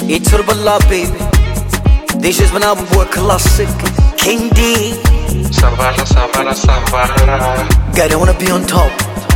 It's Turbala baby. This is my album boy classic. King D. Savala, savala, savala. God, I wanna be on top.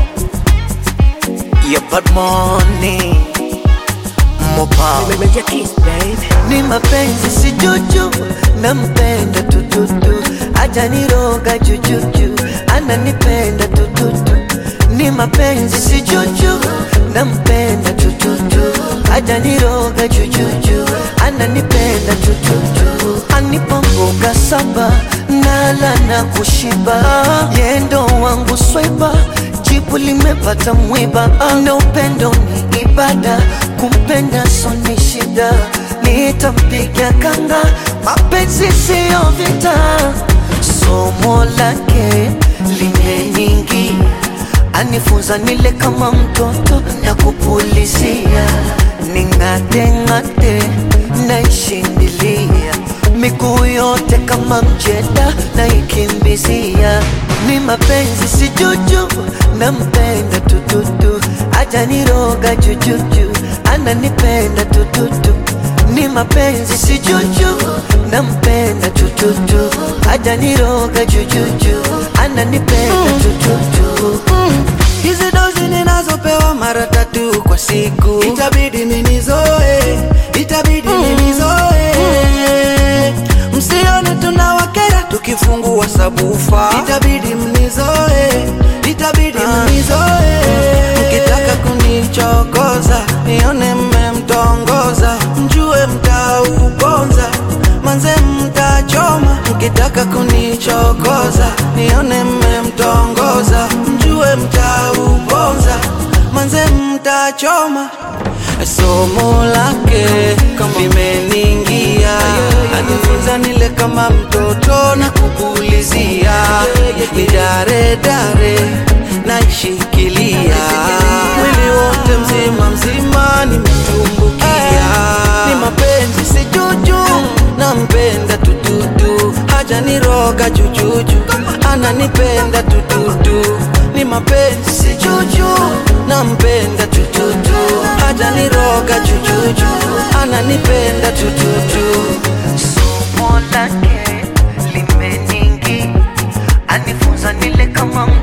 Yeah, but money. More power. Meja kiss baby Ni mapenzi si juju, nampenda tututu, hajaniroga jujuju, ananipenda tututu. Ni mapenzi si juju, nampenda tututu, hajaniroga jujuju, ananipenda tututu. Anipa mboga saba, nala na kushiba, yendo wangu swaiba jibu limepata mwiba, na upendo ni ibada, kumpenda so ni shida, nitampiga kanga, mapenzi siyo vita, somo lake limeningi, anifunza nile kama mtoto na kupulizia, ning'ate ng'ate naishindilia miguu yote kama mjeda na ikimbizia, ni mapenzi si juju, nampenda tututu, ajaniroga jujuju, ananipenda tututu, ni mapenzi si juju, nampenda tututu, ajaniroga jujuju, ananipenda tututu. Hizi dozi ninazopewa mara tatu kwa siku, itabidi ninizoe, itabidi ninizoe. Msione tunawakera tukifungua sabufa, itabidi mnizoe, itabidi mnizoe. Mkitaka kunichokoza, nione mmemtongoza, mjue mtauponza, manze mtachoma. Mkitaka kunichokoza, nione mmemtongoza, mjue mtauponza, manze mtachoma. Somo lake limeningia, anifunza nile kama mtoto na kupulizia, ni dare dare naishikilia, mwili wote mzima mzima nimetumbukia, ni mapenzi si juju, nampenda tututu, hajaniroga jujuju, ananipenda tututu, ni mapenzi si juju, nampenda tututu, hajaniroga jujuju, ananipenda tututu. somo lake limeningi, anifunza nile kama